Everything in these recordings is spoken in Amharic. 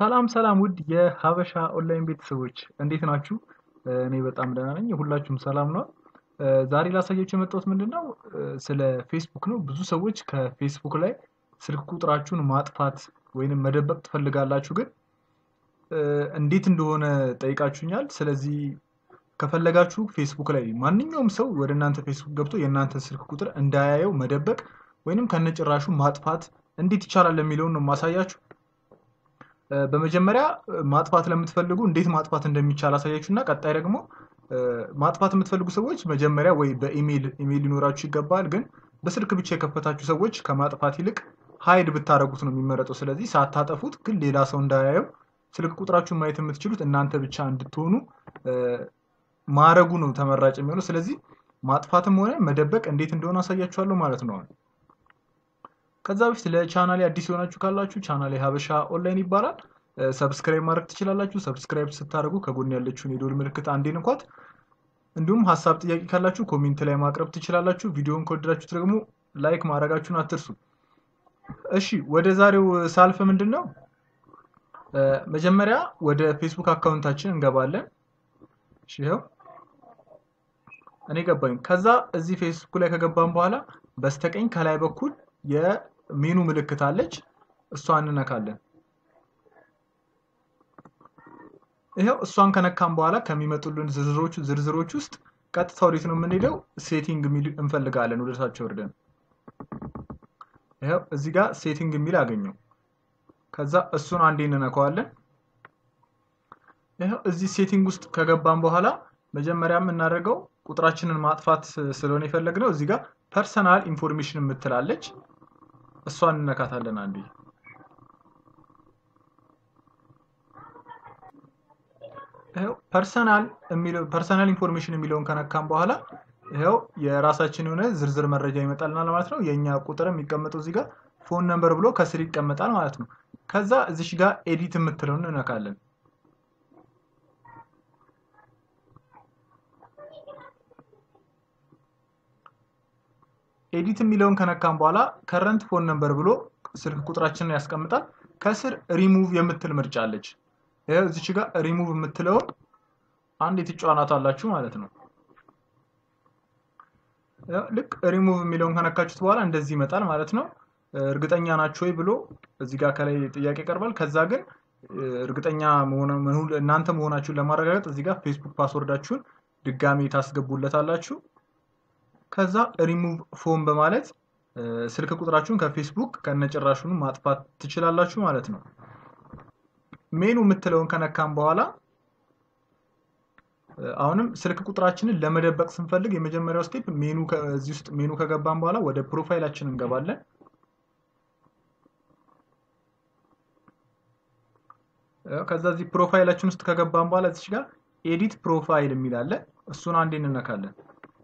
ሰላም ሰላም ውድ የሀበሻ ኦንላይን ቤተሰቦች እንዴት ናችሁ? እኔ በጣም ደህና ነኝ። ሁላችሁም ሰላም ነው። ዛሬ ላሳያችሁ የመጣሁት ምንድን ነው ስለ ፌስቡክ ነው። ብዙ ሰዎች ከፌስቡክ ላይ ስልክ ቁጥራችሁን ማጥፋት ወይንም መደበቅ ትፈልጋላችሁ፣ ግን እንዴት እንደሆነ ጠይቃችሁኛል። ስለዚህ ከፈለጋችሁ ፌስቡክ ላይ ማንኛውም ሰው ወደ እናንተ ፌስቡክ ገብቶ የእናንተ ስልክ ቁጥር እንዳያየው መደበቅ ወይንም ከነጭራሹ ማጥፋት እንዴት ይቻላል የሚለውን ነው ማሳያችሁ። በመጀመሪያ ማጥፋት ለምትፈልጉ እንዴት ማጥፋት እንደሚቻል አሳያችሁ እና ቀጣይ ደግሞ ማጥፋት የምትፈልጉ ሰዎች መጀመሪያ ወይ በኢሜይል ኢሜይል ሊኖራችሁ ይገባል። ግን በስልክ ብቻ የከፈታችሁ ሰዎች ከማጥፋት ይልቅ ሀይድ ብታደረጉት ነው የሚመረጠው። ስለዚህ ሳታጠፉት ግን ሌላ ሰው እንዳያየው ስልክ ቁጥራችሁን ማየት የምትችሉት እናንተ ብቻ እንድትሆኑ ማረጉ ነው ተመራጭ የሚሆነው። ስለዚህ ማጥፋትም ሆነ መደበቅ እንዴት እንደሆነ አሳያችኋለሁ ማለት ነው። ከዛ በፊት ለቻናሌ አዲስ የሆናችሁ ካላችሁ ቻናሌ ሀበሻ ኦንላይን ይባላል። ሰብስክራይብ ማድረግ ትችላላችሁ። ሰብስክራይብ ስታደርጉ ከጎን ያለችውን የደወል ምልክት አንዴ ንኳት። እንዲሁም ሀሳብ ጥያቄ ካላችሁ ኮሜንት ላይ ማቅረብ ትችላላችሁ። ቪዲዮውን ከወደዳችሁት ደግሞ ላይክ ማድረጋችሁን አትርሱ። እሺ ወደ ዛሬው ሳልፍ ምንድን ነው መጀመሪያ ወደ ፌስቡክ አካውንታችን እንገባለን። እሺ ይኸው እኔ ገባኝ። ከዛ እዚህ ፌስቡክ ላይ ከገባን በኋላ በስተቀኝ ከላይ በኩል የሜኑ ምልክት አለች። እሷን እንነካለን። ይኸው እሷን ከነካም በኋላ ከሚመጡልን ዝርዝሮች ዝርዝሮች ውስጥ ቀጥታ ወዴት ነው የምንሄደው? ሴቲንግ የሚል እንፈልጋለን። ወደ ታች ወርደን ይኸው እዚህ ጋር ሴቲንግ የሚል አገኘው። ከዛ እሱን አንዴ እንነካዋለን። ይኸው እዚህ ሴቲንግ ውስጥ ከገባን በኋላ መጀመሪያ የምናደርገው ቁጥራችንን ማጥፋት ስለሆነ የፈለግነው እዚህ ጋር ፐርሰናል ኢንፎርሜሽን የምትላለች እሷን እንነካታለን አንዴ። ፐርሰናል ፐርሰናል ኢንፎርሜሽን የሚለውን ከነካም በኋላ ይኸው የራሳችን የሆነ ዝርዝር መረጃ ይመጣልናል ማለት ነው። የእኛ ቁጥር የሚቀመጠው እዚህ ጋር ፎን ነምበር ብሎ ከስር ይቀመጣል ማለት ነው። ከዛ እዚሽ ጋር ኤዲት የምትለውን እንነካለን። ኤዲት የሚለውን ከነካም በኋላ ከረንት ፎን ነምበር ብሎ ስልክ ቁጥራችንን ያስቀምጣል። ከስር ሪሙቭ የምትል ምርጫ አለች። ይኸው እዚች ጋር ሪሙቭ የምትለውን አንድ የትጫናት አላችሁ ማለት ነው። ልክ ሪሙቭ የሚለውን ከነካችሁት በኋላ እንደዚህ ይመጣል ማለት ነው። እርግጠኛ ናችሁ ወይ ብሎ እዚህ ጋር ከላይ ጥያቄ ይቀርባል። ከዛ ግን እርግጠኛ እናንተ መሆናችሁን ለማረጋገጥ እዚህ ጋር ፌስቡክ ፓስወርዳችሁን ድጋሜ ታስገቡለታላችሁ። ከዛ ሪሙቭ ፎን በማለት ስልክ ቁጥራችሁን ከፌስቡክ ከነጭራሹን ማጥፋት ትችላላችሁ ማለት ነው። ሜኑ የምትለውን ከነካም በኋላ አሁንም ስልክ ቁጥራችንን ለመደበቅ ስንፈልግ የመጀመሪያው ስቴፕ ሜኑ እዚህ ውስጥ ሜኑ ከገባን በኋላ ወደ ፕሮፋይላችን እንገባለን። ከዛ እዚህ ፕሮፋይላችን ውስጥ ከገባን በኋላ እዚህ ጋር ኤዲት ፕሮፋይል የሚል አለ። እሱን አንዴ እንነካለን።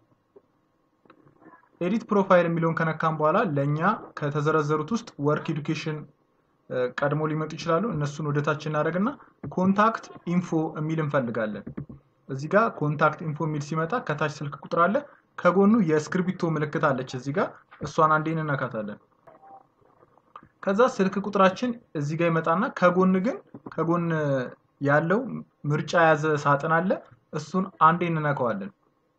ኤዲት ፕሮፋይል የሚለውን ከነካም በኋላ ለእኛ ከተዘረዘሩት ውስጥ ወርክ ኤዱኬሽን ቀድሞ ሊመጡ ይችላሉ። እነሱን ወደታች እናደርግና ኮንታክት ኢንፎ የሚል እንፈልጋለን። እዚህ ጋር ኮንታክት ኢንፎ የሚል ሲመጣ ከታች ስልክ ቁጥር አለ፣ ከጎኑ የእስክርቢቶ ምልክት አለች። እዚህ ጋር እሷን አንዴ እንነካታለን። ከዛ ስልክ ቁጥራችን እዚህ ጋር ይመጣና ከጎን ግን ከጎን ያለው ምርጫ የያዘ ሳጥን አለ። እሱን አንዴ እንነካዋለን።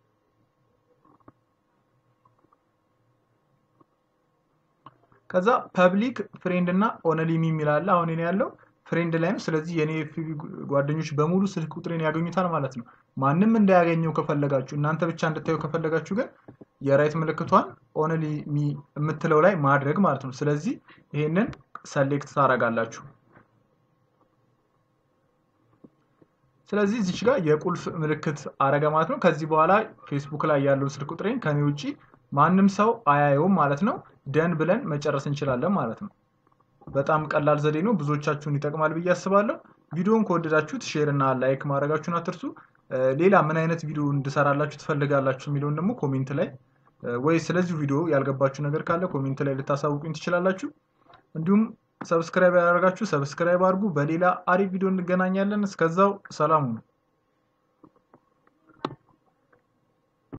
ከዛ ፐብሊክ ፍሬንድ እና ኦነሊሚ የሚል አለ። አሁን እኔ ያለው ፍሬንድ ላይ ነው። ስለዚህ የኔ ጓደኞች በሙሉ ስልክ ቁጥሬን ያገኙታል ማለት ነው። ማንም እንዳያገኘው ከፈለጋችሁ እናንተ ብቻ እንድታዩ ከፈለጋችሁ ግን የራይት ምልክቷን ኦነሊሚ የምትለው ላይ ማድረግ ማለት ነው። ስለዚህ ይሄንን ሰሌክት ታደርጋላችሁ። ስለዚህ እዚች ጋር የቁልፍ ምልክት አረገ ማለት ነው። ከዚህ በኋላ ፌስቡክ ላይ ያለውን ስልክ ቁጥሬን ከኔ ውጭ ማንም ሰው አያየውም ማለት ነው። ደን ብለን መጨረስ እንችላለን ማለት ነው። በጣም ቀላል ዘዴ ነው። ብዙዎቻችሁን ይጠቅማል ብዬ አስባለሁ። ቪዲዮውን ከወደዳችሁት ሼር እና ላይክ ማድረጋችሁን አትርሱ። ሌላ ምን አይነት ቪዲዮ እንድሰራላችሁ ትፈልጋላችሁ የሚለውን ደግሞ ኮሜንት ላይ ወይ ስለዚሁ ቪዲዮ ያልገባችሁ ነገር ካለ ኮሜንት ላይ ልታሳውቁኝ ትችላላችሁ። እንዲሁም ሰብስክራይብ ያደረጋችሁ ሰብስክራይብ አድርጉ። በሌላ አሪፍ ቪዲዮ እንገናኛለን። እስከዛው ሰላም ሁኑ።